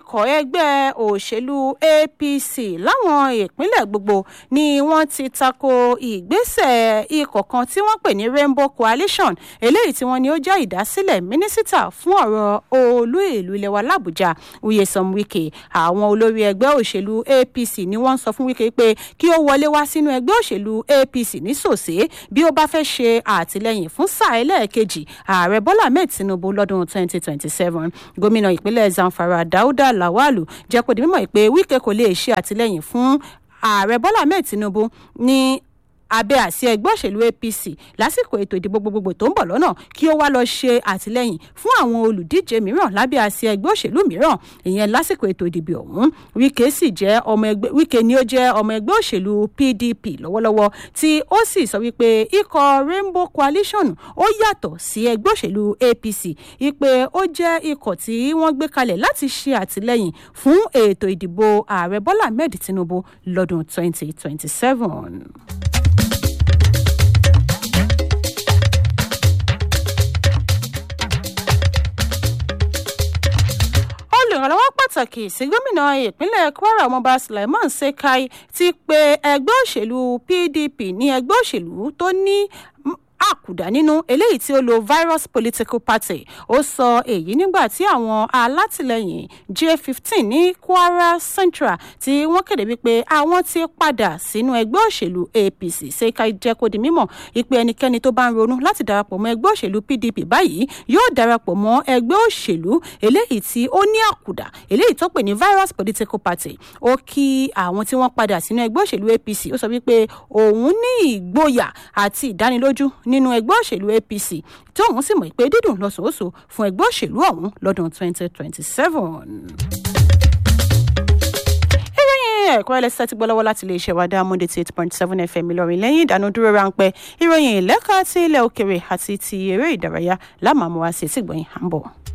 ikọ̀ ẹgbẹ́ òṣèlú apc láwọn ìpínlẹ̀ gbogbo ni wọ́n ti tako ìgbésẹ̀ ikọ̀ kan tí wọ́n pè ní rainbow coalition eléyìí tí wọ́n ní ó jẹ́ ìdásílẹ̀ mínísítà fún ọ̀rọ̀ olú ìlú ilẹ̀ wa làbújá uyesom wike àwọn olórí ẹgbẹ́ òṣèlú apc ni wọ́n ń sọ fún wike pé kí ó wọlé wá sínú ẹgbẹ́ òṣèlú apc ní sòsé bí ó bá fẹ́ ṣe àtìlẹyìn fún sáà ẹlẹ́ẹ̀kejì ààrẹ bọ́lá ahmed tinubu lọ́dún 2027 gómìnà ìpínlẹ̀ zamfara dauda lawalu jẹ́ kó di mímọ̀ pé wike kò lè ṣe àtìlẹyìn fún ààrẹ bọ́lá ahmed tinubu ní abẹ́ àsí ẹgbẹ́ òṣèlú apc lásìkò ètò ìdìbò gbogbogbò tó ń bọ̀ lọ́nà kí ó wá lọ ṣe àtìlẹ́yìn fún àwọn olùdíje mìíràn lábẹ́ àsí ẹgbẹ́ òṣèlú mìíràn ìyẹn lásìkò ètò ìdìbò ọ̀hún wike sì jẹ́ ọmọ ẹgbẹ́ wike ni ó jẹ́ ọmọ ẹgbẹ́ òṣèlú pdp lọ́wọ́lọ́wọ́ tí ó sì sọ wípé ikọ̀ rainbow coalition ó yàtọ̀ sí ẹgbẹ́ òṣèlú apc ipe ó jẹ́ ikọ̀ tí wọ́n gbé kalẹ̀ láti ṣe àtìlẹ́yìn fún ètò ìdìbò ààrẹ bọ́lá ahmed tinubu lọ́dún 2027. olùrànlọ́wọ́ pàtàkì sí gómìnà ìpínlẹ̀ kwara ọmọọba sulaiman sekai ti pe ẹgbẹ́ òṣèlú pdp ní ẹgbẹ́ òṣèlú tó ní àkùdá nínú eléyìí tí ó lo virus political party ó sọ èyí nígbà tí àwọn alátìlẹyìn j15 ní kwara central tí wọ́n kéde wípé àwọn ti padà sínú ẹgbẹ́ òṣèlú apc ṣèkà jẹ́ kó di mímọ̀ ìpè ẹnikẹ́ni tó bá ń ronú láti darapọ̀ mọ́ ẹgbẹ́ òṣèlú pdp báyìí yóò darapọ̀ mọ́ ẹgbẹ́ òṣèlú eléyìí tí ó ní àkùdá eléyìí tó pè ní virus political party ó kí àwọn tí wọ́n padà sínú ẹgbẹ́ òṣèlú apc ó sọ wípé òun ní ìgboyà àti ìdánilójú nínú ẹgbẹ́ òṣèlú apc tí òun sì mọ̀ pé dídùn lọ́sọ̀ọ́sọ fún ẹgbẹ́ òṣèlú ọ̀hún lọ́dún 2027 ẹ̀kọ́ ẹlẹ́sẹ̀ ti gbọ́ lọ́wọ́ láti lè ṣe wàdà monday ti eight point seven fm ìlọrin lẹ́yìn ìdánudúró ráńpẹ́ ìròyìn ìlẹ́ka ti ilẹ̀ òkèrè àti ti eré ìdárayá lámàmúwa sí ti gbọ̀yìn à ń bọ̀.